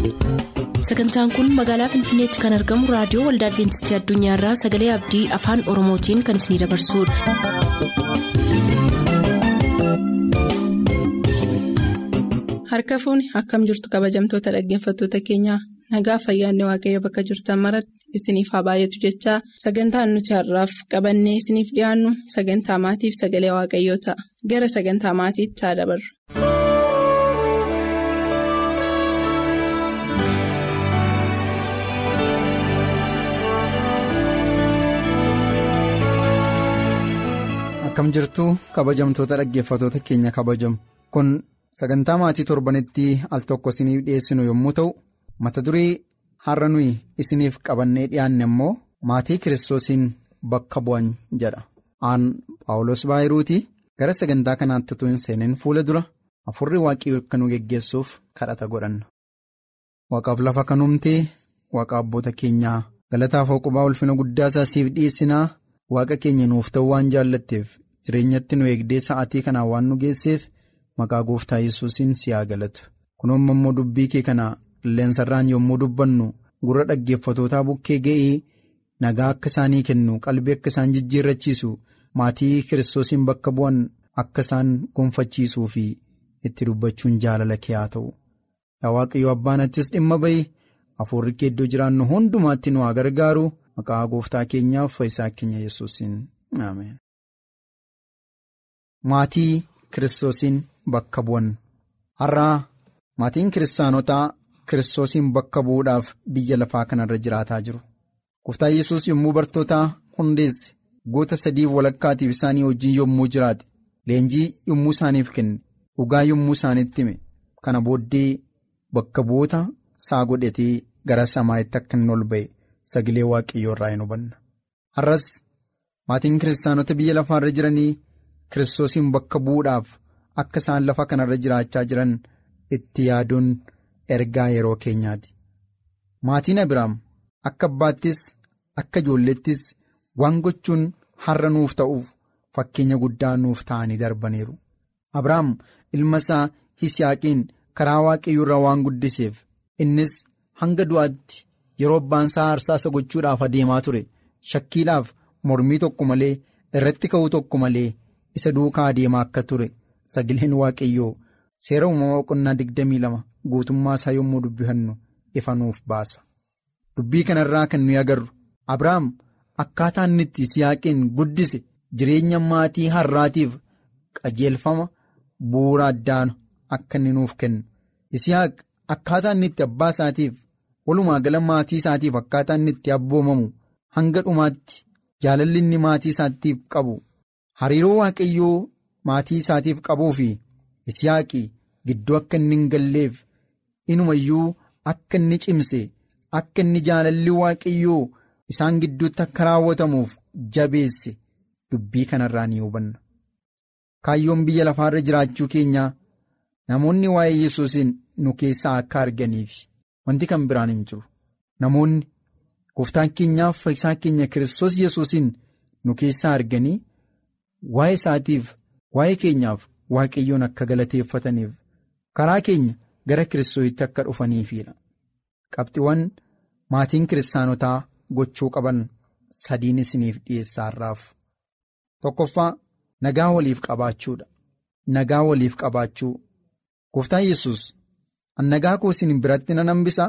sagantaan kun magaalaa finfinneetti kan argamu raadiyoo waldaa adventistii addunyaarraa sagalee abdii afaan oromootiin kan isinidabarsudha. harka fuuni akkam jirtu kabajamtoota dhaggeeffattoota keenyaa nagaa fayyaanne waaqayyo bakka jirtan maratti isiniif haa baay'atu jechaa sagantaan nuti har'aaf qabannee isiniif dhiyaannu sagantaa maatiif sagalee waaqayyoo ta'a gara sagantaa maatiitti haa dabarru. akkam jirtu kabajamtoota dhaggeeffatoota keenya kabajamu kun sagantaa maatii torbanitti al tokko isiniif dhiyeessinu yommuu ta'u mata duree har'a nuyi isiniif qabannee dhiyaanne immoo maatii kiristoosiin bakka bu'an jedha aan paawulos baayiruuti gara sagantaa kanaatti utuu hin seenin fuula dura afurri waaqii akka nu geggeessuuf kadhata godhanna waaqaaf lafa kanuumtee waaqa abboota keenyaa galataaf hooqubaa ulfina guddaa isaa siif dhiyeessinaa waaqa keenya nuuf ta'uu waan jaallatteef jireenyatti nu eegdee sa'aatii kanaan waan nu geesseef maqaa gooftaa yesuusiin si haa galatu kunoomma immoo dubbii kee kana qilleensarraan yommuu dubbannu gurra dhaggeeffatootaa bukkee ga'ee nagaa akka isaanii kennu qalbii akka isaan jijjiirrachiisu maatii kiristoosiin bakka bu'an akka isaan gonfachiisuu fi itti dubbachuun jaalala kee haa ta'u yaa waaqayyo abbaanattis dhimma bahi hafuurri kee iddoo jiraannu hundumaatti nu haa gargaaru maqaa gooftaa keenyaaf fayyisaa keenya yesuusiin ameen. Maatii kiristoosiin bakka bu'an har'aa maatiin kiristaanotaa kiristoosiin bakka bu'uudhaaf biyya lafaa kanarra jiraataa jiru. Gooftaan yesus yommuu bartoota hundeesse goota sadiif walakkaatiif isaanii wajjin yommuu jiraate leenjii yommuu isaaniif kenne dhugaa yommuu isaanitti hime kana booddee bakka bu'oota isaa godhatee gara samaa'itti akka inni ol ba'e sagalee waaqayyoo irraa hin hubanna. Har'as maatiin kiristaanota biyya lafaarra jiranii kiristoosiin bakka bu'uudhaaf akka isaan lafa kanarra jiraachaa jiran itti yaaduun ergaa yeroo keenyaati. Maatiin Abiraam akka abbaattis akka ijoolleettis waan gochuun har'a nuuf ta'uuf fakkeenya guddaa nuuf ta'anii darbaniiru. Abiraam ilma isaa Hisiyaaqiin karaa waaqayyoo irraa waan guddiseef innis hanga du'aatti yeroo abbaan isaa aarsaa gochuudhaaf adeemaa ture shakkiidhaaf mormii tokko malee irratti ka'uu tokko malee isa duukaa adeemaa akka ture sagaleen waaqayyoo seera uumamaa boqonnaa 22 guutummaa isaa yommuu dubbifannu ifa nuuf baasa. Dubbii kanarraa kan nuyi agarru Abiraam akkaataa inni itti Yisihaaqiin guddise jireenya maatii har'aatiif qajeelfama bu'uura addaan akka inni nuuf kennu. Yisihaaq akkaataa inni itti abbaa isaatiif walumaa gala maatii isaatiif akkaataa inni itti abboomamu hanga dhumaatti jaalalli inni maatii isaatiif qabu hariiroo waaqayyoo maatii isaatiif qabuu fi Yisihaaqi gidduu akka inni hin galleef inumayyuu akka inni cimse. Akka inni jaalalli waaqayyoo isaan gidduutti akka raawwatamuuf jabeesse dubbii kanarraa ni hubanna. Kaayyoon biyya lafaarra jiraachuu keenyaa namoonni waa'ee yesuusiin nu keessaa akka arganiif wanti kan biraan hin jiru. Namoonni gooftaan keenyaaf fayyisaa keenya kiristoos yesuusiin nu keessaa arganii waa'ee isaatiif waa'ee keenyaaf waaqayyoon akka galateeffataniif karaa keenya gara kiristoositti akka dhufaniifidha. Qabxiiwwan maatiin kiristaanotaa gochuu qaban sadiin isiniif dhiyeessaarraaf. Tokkoffaa nagaa waliif qabaachuudha. Nagaa waliif qabaachuu. Gooftaan yesus nagaa koo isin biratti nan hambisa.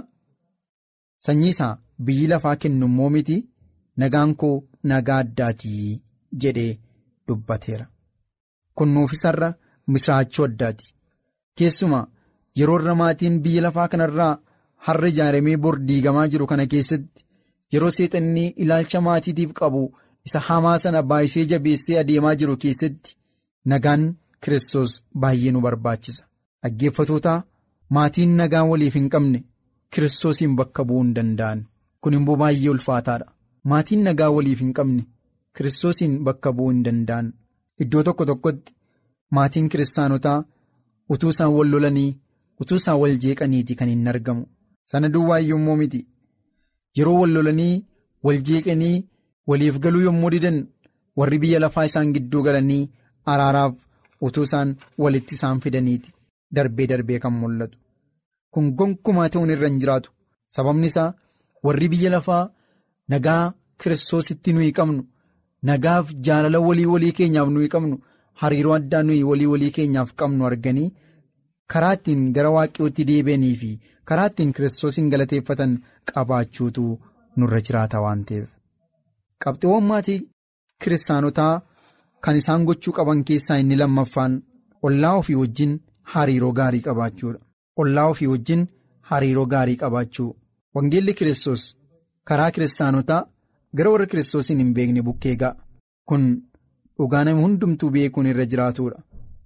Sanyii isaa biyyi lafaa kennu immoo miti nagaan koo nagaa addaatii jedhee dubbateera. Kun nuuf isarra misraachuu addaati. Keessumaa yeroo irra maatiin biyya lafaa kanarraa. Har'a ijaaramee bor diigamaa jiru kana keessatti yeroo seexanni ilaalcha maatiitiif qabu isa hamaa sana baay'isee jabeessee adeemaa jiru keessatti nagaan kiristoos baay'ee nu barbaachisa. Dhaggeeffatootaa maatiin nagaa waliif hin qabne kiristoosiin bakka bu'uu hin danda'an. Kun immoo baay'ee ulfaataadha. Maatiin nagaa waliif hin qabne kiristoosiin bakka bu'uu hin danda'an. Iddoo tokko tokkotti maatiin kiristaanotaa utuu isaan wal lolanii utuu isaan wal jeeqaniiti kan hin argamu. Sana duwwaa yommuu miti yeroo wal lolanii wal jeeqanii waliif galuu yommuu didan warri biyya lafaa isaan gidduu galanii araaraaf utuu isaan walitti isaan fidaniiti darbee darbee kan mul'atu. kun gonkumaa ta'uun irra hin jiraatu sababni isaa warri biyya lafaa nagaa kiristoositti nuyi qabnu nagaaf jaalala walii walii keenyaaf nuyi qabnu hariiroo addaa nuyi walii walii keenyaaf qabnu arganii karaa ittiin gara waaqayyootti deebi'anii fi karaa ittiin kiristoosiin galateeffatan qabaachuutu nurra jiraata waan ta'eef. qabxiiwwan maatii kiristaanotaa kan isaan gochuu qaban keessaa inni lammaffaan ollaa ofii wajjin hariiroo gaarii qabaachuudha. ollaa ofii wajjin hariiroo gaarii qabaachuu wangeelli kiristoos karaa kiristaanotaa gara warra kiristoosiin hin beekne bukkee ga'a kun dhugaa nama hundumtuu beekuun irra jiraatudha.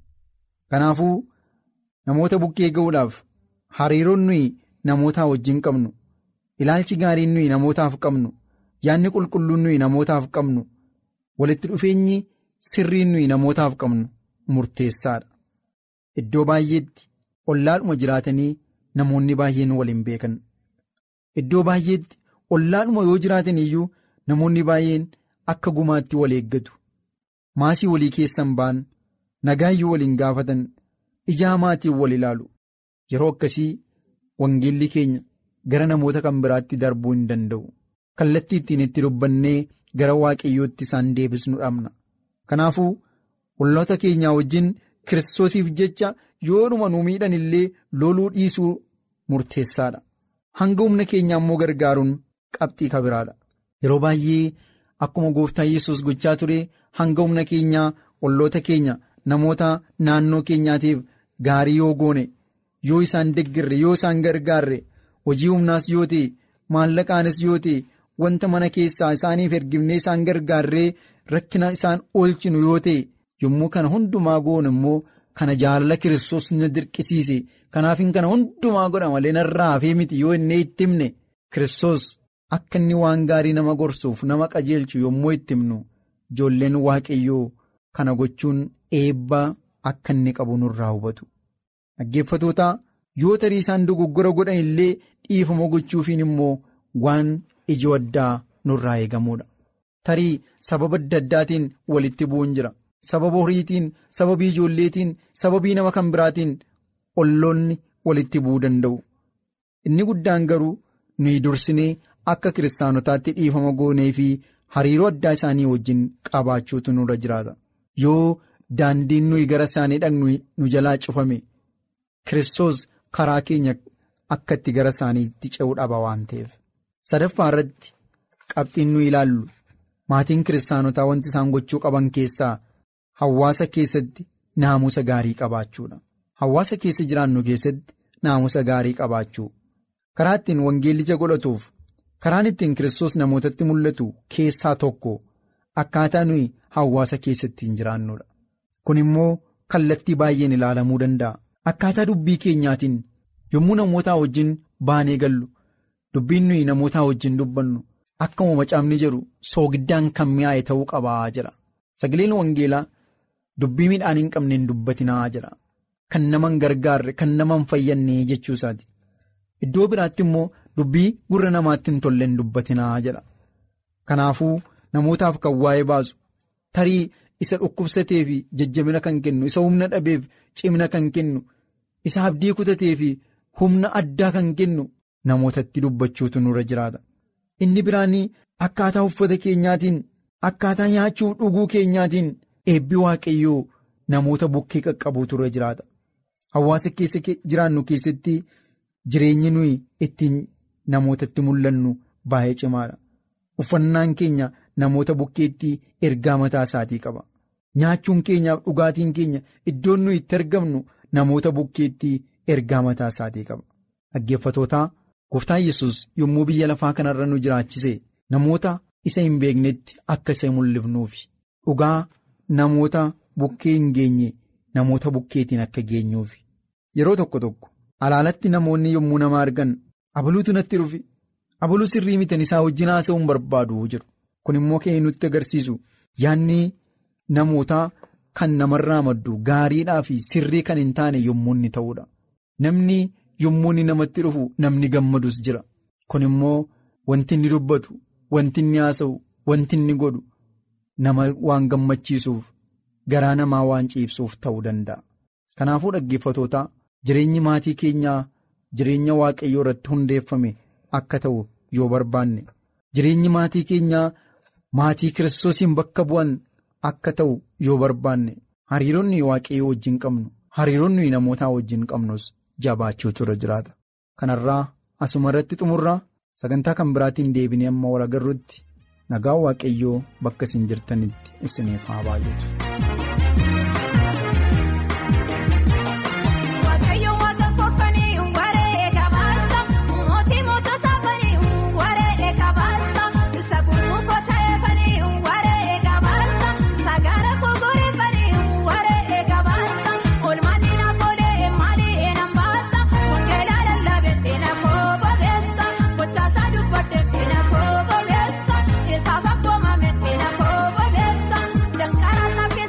kanaafuu namoota bukkee ga'uudhaaf hariiroon nuyi namootaa wajjin qabnu ilaalchi gaariin nuyi namootaaf qabnu yaadni qulqulluun nuyi namootaaf qabnu walitti dhufeenyi sirriin nuyi namootaaf qabnu murteessaadha. Iddoo baay'eetti ollaadhuma jiraatanii namoonni baay'een waliin beekan. Iddoo baay'eetti ollaadhuma yoo jiraatan iyyuu namoonni baay'een akka gumaatti wal eeggatu. Maasii walii keessan ba'an nagaayyuu waliin gaafatan ijaa maatiin wal ilaalu. Yeroo akkasii wangeelli keenya gara namoota kan biraatti darbuu hin danda'u. Kallattii ittiin itti dubbannee gara waaqayyootti isaan deebisnu dhabna. Kanaafuu olloota keenyaa wajjin kiristoosiif jecha yoodhuma nu miidhan illee loluu dhiisuu murteessaadha. Hanga humna keenyaa immoo gargaaruun qabxii kabiraadha. Yeroo baay'ee akkuma gooftaan yesus gochaa ture hanga humna keenyaa olloota keenya namoota naannoo keenyaatiif gaarii yoo goone yoo isaan deggirre yoo isaan gargaarre hojii humnaas yoo ta'e maallaqaanis yoo ta'e wanta mana keessaa isaaniif ergifnee isaan gargaarree rakkina isaan oolchinu yoo ta'e yommuu kana hundumaa goone immoo kana jaalala kiristoos na dirqisiise kanaafin kana hundumaa godha malee narraa hafee miti yoo inni itti himne kiristoos akka inni waan gaarii nama gorsuuf nama qajeelchu yommuu itti himnu ijoolleen waaqayyoo kana gochuun eebbaa akka inni qabu nurraa hubatu. Dhaggeeffatoota yoo tarii isaan dogoggora godhan illee dhiifama gochuufiin immoo waan ijoo addaa nurraa eegamuudha. Tarii sababa adda addaatiin walitti bu'uun jira. Sababa horiitiin, sababii ijoolleetiin, sababii nama kan biraatiin olloonni walitti bu'uu danda'u. Inni guddaan garuu nuyi dursinee akka kiristaanotaatti dhiifama goonee fi hariiroo addaa isaanii wajjin qabaachuutu nurra jiraata. Yoo daandiin nuyi gara isaanii dhaqnu nu jalaa cufame kiristoos karaa keenya akka itti gara isaaniitti ce'uu dhaba waan ta'eef. Sadaffaa irratti qabxiin nuyi ilaallu maatiin kiristaanotaa wanti isaan gochuu qaban keessaa hawaasa keessatti naamusa gaarii qabaachuudha. Hawaasa keessa jiraannu keessatti naamusa gaarii qabaachuu. Karaa ittiin wangeellicha godhatuuf karaan ittiin kiristoos namootatti mul'atu keessaa tokko akkaataa nuyi hawaasa keessatti hin jiraannudha. Kun immoo kallattii baay'een ilaalamuu danda'a. Akkaataa dubbii keenyaatiin yommuu namootaa wajjin baanee gallu dubbiin nuyi namootaa wajjin dubbannu akkuma macaafni jedhu soogiddaan kan mi'aaye ta'uu qabaa jira. Sagaleen wangeelaa dubbii midhaan hin qabne hin dubbatinaa jira. Kan nama hin gargaarre kan nama hin fayyadne jechuu isaati. Iddoo biraatti immoo dubbii gurra namaatti hin tolle hin dubbatinaa jedha. Kanaafuu namootaaf kan waa'ee baasu tarii isa dhukkubsatee fi jajjabina kan kennu isa humna dhabeef cimina kan kennu isa abdii kutatee fi humna addaa kan kennu namootatti dubbachuutu nurra jiraata. Inni biraan akkaataa uffata keenyaatiin akkaataa nyaachuuf dhuguu keenyaatiin eebbi waaqayyoo namoota bukkee qaqqabuutu irra jiraata. Hawaasa keessa jiraannu keessatti jireenyi nuyi ittiin namootatti mul'annu baay'ee cimaadha. Uffannaan keenya namoota bukkeetti ergaa mataa isaatii qaba. Nyaachuun keenyaaf dhugaatiin keenya iddoon nuyi itti argamnu namoota bukkeetti ergaa mataa isaatii qaba. Dhaggeeffatootaa gooftaan yesus yommuu biyya lafaa kanarra nu jiraachise namoota isa hin beeknetti akka isa mul'ifnuufi dhugaa namoota bukkee hin geenye namoota bukkeetiin akka geenyuufi. Yeroo tokko tokko alaalatti namoonni yommuu nama argan abaluutu natti dhufi abaluu sirrii mitan isaa wajjin haasa'uun barbaadu jiru. Kun immoo kan nutti agarsiisu yaadni namootaa kan namarraa maddu gaariidhaa fi sirrii kan hin taane yommuu inni ta'uudha. Namni yommuu inni namatti dhufu namni gammadus jira. Kun immoo wanti inni dubbatu, wanti inni haasa'u, wanti inni godhu nama waan gammachiisuuf garaa namaa waan ciibsuuf ta'uu danda'a. Kanaafuu dhaggeeffatootaa jireenyi maatii keenyaa jireenya waaqayyoo irratti hundeeffame akka ta'u yoo barbaanne jireenyi maatii keenyaa maatii kiristoosiin bakka bu'an akka ta'u yoo barbaanne hariiroonni waaqayyoo wajjin qabnu hariiroonni namootaa wajjin qabnus jabaachuutu irra jiraata. Kanarraa asuma irratti xumurraa sagantaa kan biraatiin deebinee amma wal agarruutti nagaa waaqayyoo bakka isin jirtanitti isiniif haa baay'atu. Dankaraan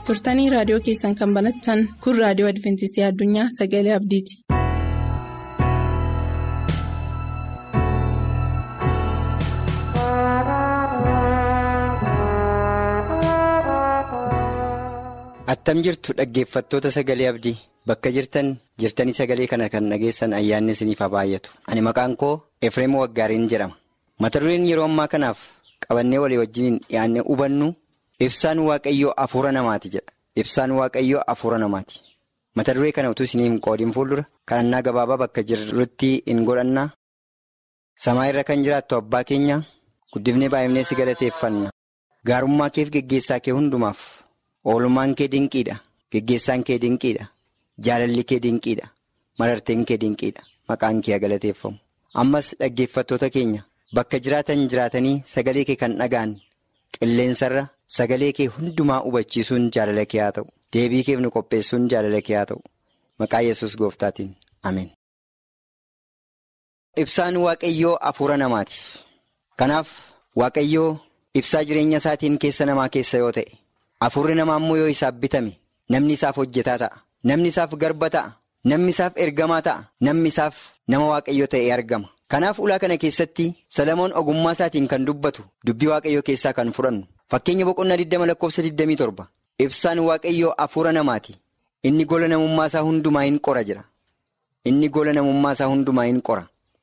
turtanii raadiyoo keessan kan banattan kun raadiyoo adventistii addunyaa sagalee abdiiti. attam jirtu dhaggeeffattoota sagalee abdii bakka jirtan jirtanii sagalee kana kan dhageessan ayyaanni isiniif haa baay'atu ani maqaan koo efreem waggaariin jedhama mata dureen yeroo ammaa kanaaf qabannee walii wajjiniin dhiyaannee hubannu ibsaan waaqayyoo afuura namaati jedha ibsaan waaqayyoo afuura namaati mata duree kana utuu isinii hin qoodiin fuuldura kadhannaa gabaabaa bakka jirrutti hin godhannaa samaa irra kan jiraattu abbaa keenya guddifnee baay'ifnee si galateeffanna gaarummaa keef geggeessaa kee hundumaaf. oolmaan kee dinqiidha geggeessaan kee dinqiidha jaalalli kee dinqiidha mararteen kee dinqiidha maqaan kee galateeffamu ammas dhaggeeffattoota keenya bakka jiraatan jiraatanii sagalee kee kan dhaga'an qilleensarra sagalee kee hundumaa hubachiisuun jaalala kee haa ta'u deebii keef nu qopheessuun jaalala kee haa ta'u maqaa yesus gooftaatiin ameen. ibsaan waaqayyoo afuura namaati kanaaf waaqayyoo ibsaa jireenya isaatiin keessa namaa keessa yoo ta'e. Afurri namaa immoo yoo isaaf bitame namni isaaf hojjetaa ta'a namni isaaf garba ta'a namni isaaf ergamaa ta'a namni isaaf nama waaqayyoo ta'e argama kanaaf ulaa kana keessatti salamoon ogummaa isaatiin kan dubbatu dubbii waaqayyoo keessaa kan fudhannu fakkeenya boqonnaa 20 lakkoofsa 27 ibsaan waaqayyoo afuura namaati inni gola namummaa isaa hundumaa hin qora jira inni gola namummaa isaa hundumaa hin qora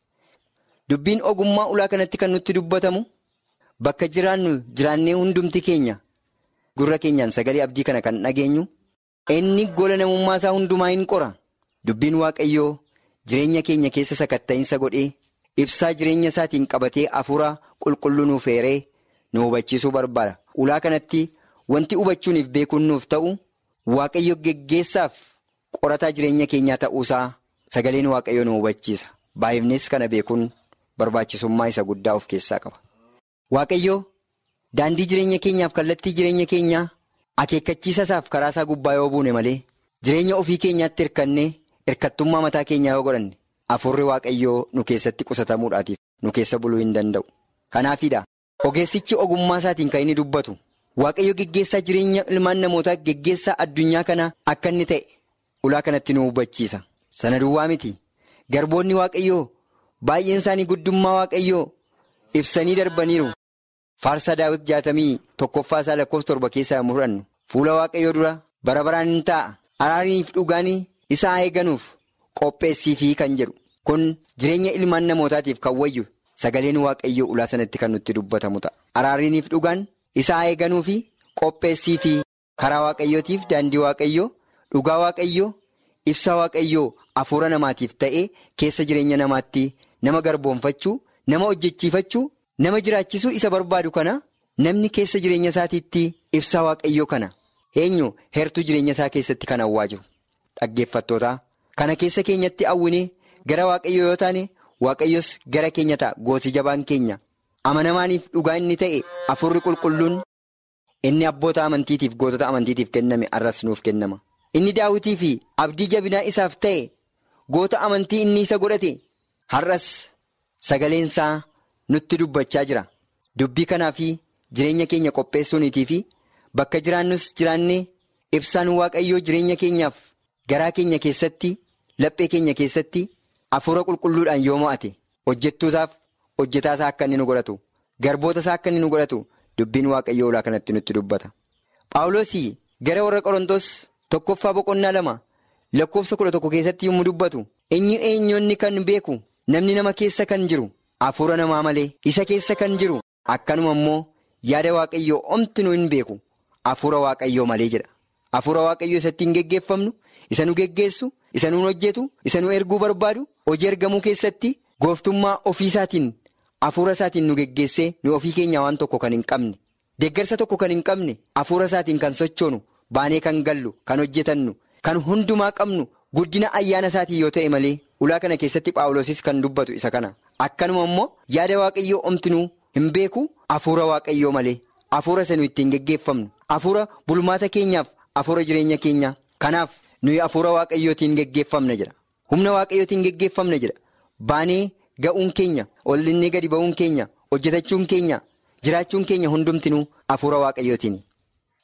dubbiin ogummaa ulaa kanatti kan nutti dubbatamu bakka jiraannu jiraannee hundumti keenya. Gurra keenyaan sagalee abdii kana kan dhageenyu inni gola namummaa isaa hundumaa hin qora dubbiin waaqayyoo jireenya keenya keessa sakatta'iinsa godhee ibsaa jireenya isaatiin qabatee afuura qulqulluu nuuf eeree nu hubachiisuu barbaada ulaa kanatti wanti hubachuuniif beekuun nuuf ta'u waaqayyo geggeessaaf qorataa jireenya keenyaa ta'uusaa sagaleen waaqayyoo nu hubachiisa baay'ifnees kana beekuun barbaachisummaa isa guddaa of keessaa qaba waaqayyoo. Daandii jireenya keenyaaf kallattii jireenya keenyaa akeekkachiisa isaaf karaa isaa gubbaa yoo buune malee jireenya ofii keenyaatti hirkannee hirkattummaa mataa keenyaa yoo godhanne afurri waaqayyoo nu keessatti qusatamuudhaatiif nu keessa buluu hin danda'u. Kanaafidha ogeessichi ogummaa isaatiin kan inni dubbatu waaqayyo geggeessaa jireenya ilmaan namootaa geggeessaa addunyaa kana akka inni ta'e ulaa kanatti nu hubachiisa. Sana duwwaa miti garboonni waaqayyoo baay'een isaanii guddummaa waaqayyoo ibsanii darbaniiru. Faarsaa daawwit jaatamii tokkoffaa isaa lakkoofsa torba keessaa yommuu fudhannu fuula waaqayyoo dura bara baraan hin taa'a araariniif dhugaan isaa eeganuuf qopheessiifii kan jedhu kun jireenya ilmaan namootaatiif kan wayyu sagaleen waaqayyoo ulaa sanatti kan nutti dubbatamu ta'a. Araariniif dhugaan isaa eeganuufi qopheessiifii karaa waaqayyootiif daandii waaqayyoo dhugaa waaqayyoo ibsaa waaqayyoo afuura namaatiif ta'ee keessa jireenya namaatti nama garboonfachuu nama hojjechiifachuu. Nama jiraachisuu isa barbaadu kana namni keessa jireenya isaatiitti ibsaa waaqayyoo kana eenyu heertuu jireenya isaa keessatti kan hawwaa jiru dhaggeeffattootaa kana keessa keenyatti hawwinee gara waaqayyoo yoo taane waaqayyos gara keenya ta'a gooti jabaan keenya amanamaaniif dhugaa inni ta'e afurri qulqulluun inni abboota amantiitiif gootota amantiitiif kenname arras nuuf kennama inni daawwitii fi abdii jabinaa isaaf ta'e goota amantii inni isa godhate har'as sagaleensaa. nutti dubbachaa jira dubbii kanaa fi jireenya keenya qopheessuuniitii fi bakka jiraannus jiraannee ibsaan waaqayyoo jireenya keenyaaf garaa keenya keessatti laphee keenya keessatti afuura qulqulluudhaan yoo mo'ate hojjettootaaf hojjetaasaa akka inni nu godhatu garboota isaa akka inni nu godhatu dubbiin waaqayyoo ulaa kanatti nutti dubbata. Paawuloosii gara warra qorontoos tokkoffaa boqonnaa lama lakkoofsa kudha tokko keessatti yommuu dubbatu eenyu eenyonni kan beeku namni nama keessa kan jiru. Afuura namaa malee isa keessa kan jiru akkanuma immoo yaada waaqayyoo omti nu hin beeku afuura waaqayyoo malee jedha. Afuura waaqayyoo isatti hin geggeeffamnu isa nu geggeessu isa nu hojjetu isa nu erguu barbaadu hojii ergamuu keessatti gooftummaa ofii isaatiin afuura isaatiin nu geggeessee nu ofii keenyaa waan tokko kan hin qabne deeggarsa tokko kan hin qabne afuura isaatiin kan sochoonu baanee kan gallu kan hojjetannu kan hundumaa qabnu guddina ayyaana isaatiin yoo ta'e malee ulaa kana keessatti paawuloosis kan dubbatu isa kana. Akkanuma immoo yaada waaqayyoo omtinuu hin beeku afuura waaqayyoo malee afuura isa nuyi ittiin geggeeffamnu afuura bulmaata keenyaaf afuura jireenya keenyaa kanaaf nuyi afuura waaqayyootiin geggeeffamna jedha humna waaqayyootiin geggeeffamna jedha baanee ga'uun keenya ollinnee gadi ba'uun keenya hojjetachuun keenya jiraachuun keenya hundumtinuu afuura waaqayyootiin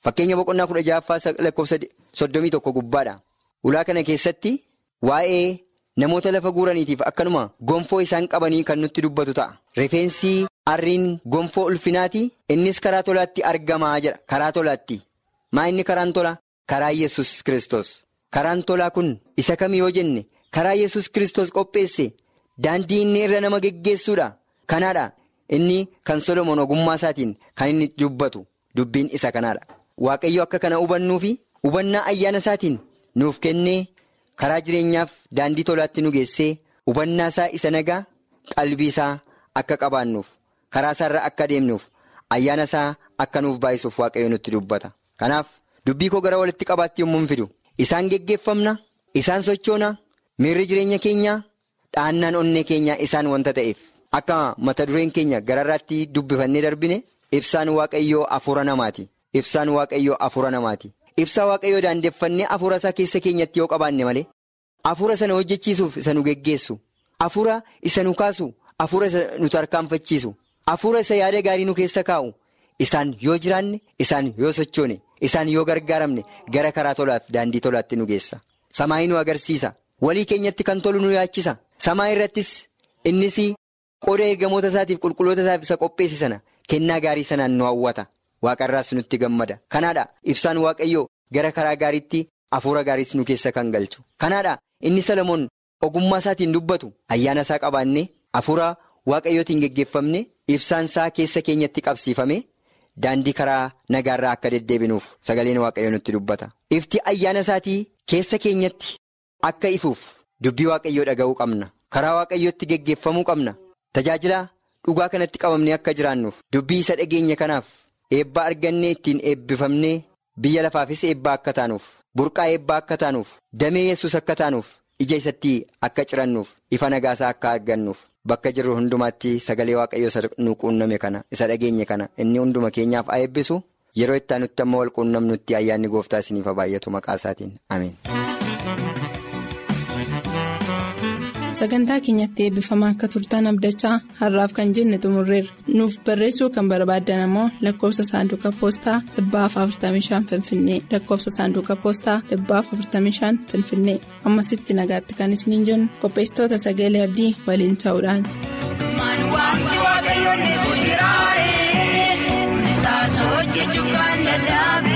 Fakkeenya boqonnaa kudha ja'affaa lakkoofsa soddomii tokko gubbaadha. Ulaa kana keessatti waa'ee namoota lafa guuraniitiif akkanuma gonfoo isaan qabanii kan nutti dubbatu ta'a. Rifeensi harriin gonfoo ulfinaati innis karaa tolaatti argamaa jedha. Karaa tolaatti. Maa inni karaan tola? Karaa Yesus Kiristoos. Karaan tolaa kun isa kam yoo jenne karaa Yesus Kiristoos qopheesse daandii inni irra nama geggeessuudha. Kanaadha inni kan Solomoon ogummaa isaatiin kan inni dubbatu dubbiin isa kanaadha. Waaqayyo akka kana hubannuu fi hubannaa ayyaana isaatiin nuuf kennee karaa jireenyaaf daandii tolaatti nu geessee hubannaa isaa isa nagaa qalbii isaa akka qabaannuuf karaa isaarra akka deemnuuf ayyaana isaa akka nuuf baay'isuuf waaqayyo nutti dubbata. Kanaaf dubbii koo gara walitti qabaatti yommuu fidu isaan geggeeffamna isaan sochoona miirri jireenya keenyaa dhaannaan onnee keenyaa isaan wanta ta'eef akka mata dureen keenya gararraatti dubbifannee darbine ibsaan waaqayyoo afuura namaati. Ibsaan waaqayyoo afuura namaati. Ibsaa waaqayyoo daandeffannee afuura isaa keessa keenyatti yoo qabaanne malee afuura sana hojjechiisuuf isa nu geggeessu afuura isa nu kaasu afuura isa nu tarkaanfachiisu afuura isa yaada gaarii nu keessa kaa'u isaan yoo jiraanne isaan yoo sochoone isaan yoo gargaaramne gara karaa tolaaf daandii tolaatti nu geessa. Samaayii nu agarsiisa walii keenyatti kan tolu nu yaachisa samaa irrattis innis qooda ergamoota isaatiif qulqulloota isaaf isa qopheesse sana kennaa gaarii sanaan nu hawwata. Waaqarraas nutti gammada. Kanaadha ibsaan waaqayyoo gara karaa gaariitti afuura gaariis nu keessa kan galchu. Kanaadha inni Salomoon ogummaa isaatiin dubbatu ayyaana isaa qabaannee afuura waaqayyootiin geggeeffamne ibsaan isaa keessa keenyatti qabsiifame daandii karaa nagaarraa akka deddeebinuuf sagaleen waaqayyoo nutti dubbata. Ifti ayyaana isaatii keessa keenyatti akka ifuuf dubbii waaqayyoo dhaga'uu qabna. Karaa waaqayyootti geggeeffamuu qabna. Tajaajila dhugaa kanatti qabamnee akka jiraannuuf dubbii isa dhageenya kanaaf. Eebbaa argannee ittiin eebbifamnee biyya lafaafis eebbaa akka taanuuf burqaa eebbaa akka taanuuf damee yesus akka taanuuf ija isatti akka cirannuuf ifa nagaasaa akka argannuuf bakka jirru hundumaatti sagalee waaqayyoo isa nu quunname kana isa dhageenye kana inni hunduma keenyaaf haa eebbisu yeroo itti aanutti amma wal quunnamnutti ayyaanni gooftaa isiniif haa baay'atu maqaa isaatiin ameen. sagantaa keenyatti eebbifamaa akka turtan abdachaa har'aaf kan jenne xumurreerra nuuf barreessuu kan barbaaddan ammoo lakkoofsa saanduqa poostaa 45 finfinnee lakkoofsa saanduqa poostaa 45 finfinnee ammasitti nagaatti kan isiniin jennu qopheessitoota sagalee abdii waliin ta'uudhaan. Wanti waaqayyoon ni guddiraayi, isaas hojjechuun kan dadhabe.